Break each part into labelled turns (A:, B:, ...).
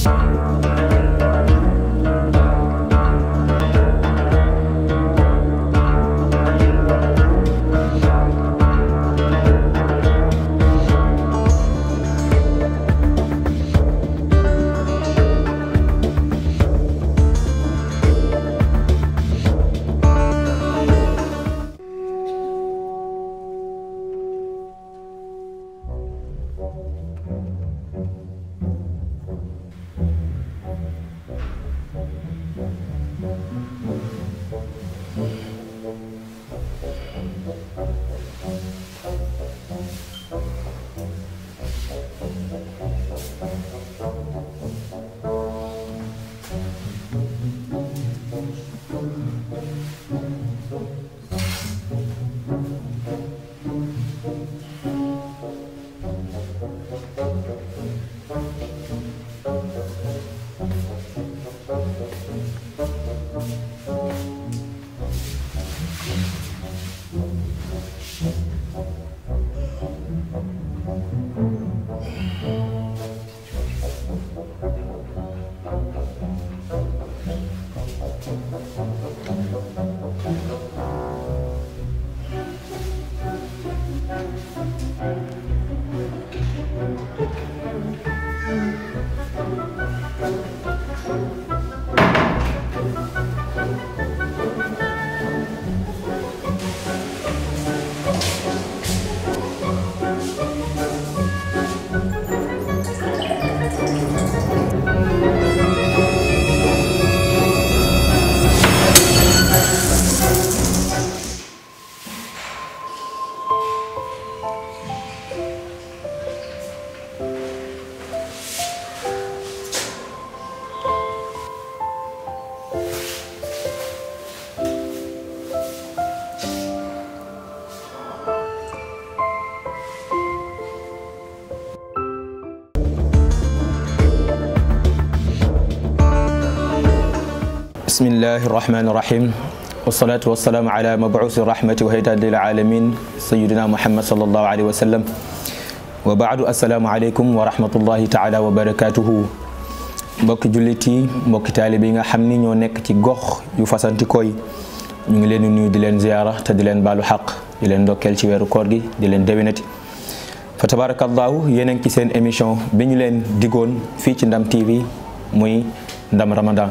A: bismillahi irrahmani irrahim wasalaatu wasalaamu ala mabuusi rahmati wa hidayati lil alamin sayidina muhammad salallahu alayhi wa sallam wa baadu assalaamu aleykum wa rahmatullahi taala wa barakatuhu mbokki jullit yi mbokki taalibe yi nga xam ni ñoo nekk ci gox yu fasantikoo yi ñu ngi leen di nuyu di leen ziyaara te di leen baalu xaq di leen ndokkeel ci weeru koor gi di leen déwénati fa tabarakallahu yéen a ngi ci seen émission bi ñu leen digoon fii ci Ndam TV muy Ndam Ramadan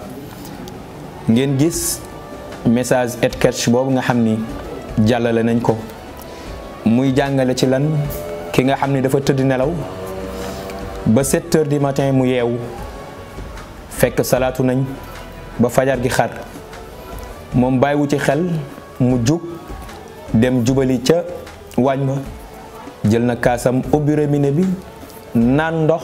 A: ngeen gis message et catch boobu nga xam ni jàllale nañ ko muy jàngale ci lan ki nga xam ni dafa tëdd nelaw ba 7 heures du matin mu yeewu fekk salaatu nañ ba fajar gi xar moom bàyyiwu ci xel mu jug dem jubali ca waañ ba jël na kaasam ubbi robinet bi naan ndox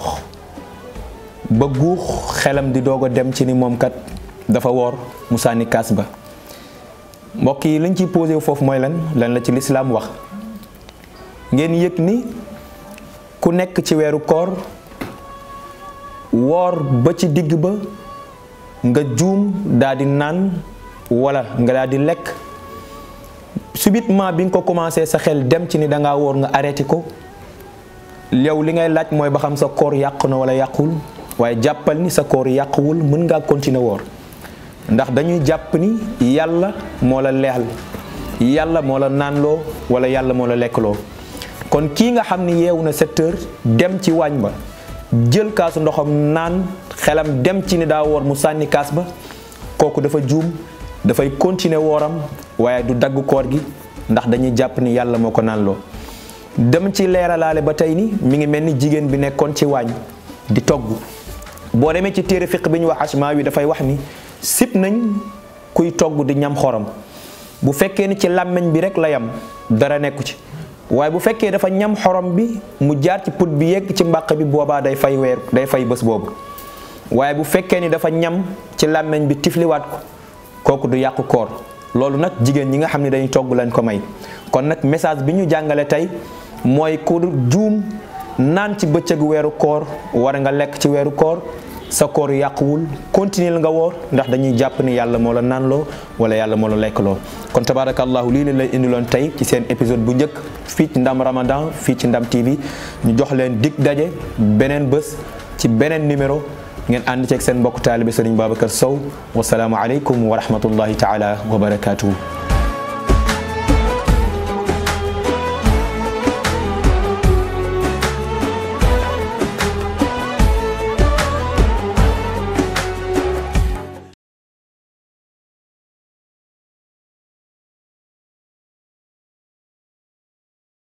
A: ba guux xelam di doog a dem ci ni moom kat dafa woor mu sànni kaas ba mbokk yi lañ ciy posé foofu mooy lan lan la ci lislaam wax ngeen yëg ni ku nekk ci weeru koor woor ba ci digg ba nga juum daa di naan wala nga daa di lekk subitement bi nga ko commencé sa xel dem ci ni da ngaa woor nga arrêté ko yow li ngay laaj mooy ba xam sa koor yàqu na wala yàquwul waaye jàppal ni sa koor yàquwul mën ngaa continuer woor ndax dañuy jàpp ni yàlla moo la leexal yàlla moo la naanloo wala yàlla moo la lekkloo kon kii nga xam ni yeewu na 7 heures dem ci waañ ba jël kaasu ndoxam naan xelam dem ci ni daa woor mu sànni kaas ba kooku dafa juum dafay continuer wooram waaye du dagg koor gi ndax dañuy jàpp ni yàlla moo ko naanloo dem ci leeralaale ba tey ni mi ngi mel ni jigéen bi nekkoon ci waañ di togg boo demee ci téere fiq bi ñu wax asmaa wi dafay wax ni sib nañ kuy togg di ñam xorom bu fekkee ni ci làmmiñ bi rek la yam dara nekku ci waaye bu fekkee dafa ñam xorom bi mu jaar ci put bi yegg ci mbàq bi boobaa day fay weer day fay bés boobu waaye bu fekkee ni dafa ñam ci làmmiñ bi tifliwaat ko kooku du yàqu koor loolu nag jigéen ñi nga xam ne dañuy togg lañ ko may kon nag message bi ñu jàngale tey mooy ku juum naan ci bëccëgu weeru koor war nga lekk ci weeru koor sa koor yàquwul continuer nga woor ndax dañuy jàpp ni yàlla moo la naanloo wala yàlla moo la lekkloo kon tabarakallahu lii leen lay indiloon tey ci seen épisode bu njëkk fii ci ndam ramadan fii ci ndam TV ñu jox leen dig daje beneen bés ci beneen numéro ngeen ànd ceeg seen mbokk taalibe Serigne Babacar Sow wasalaamu aleykum wa rahmatullahi taala wa barakatuhu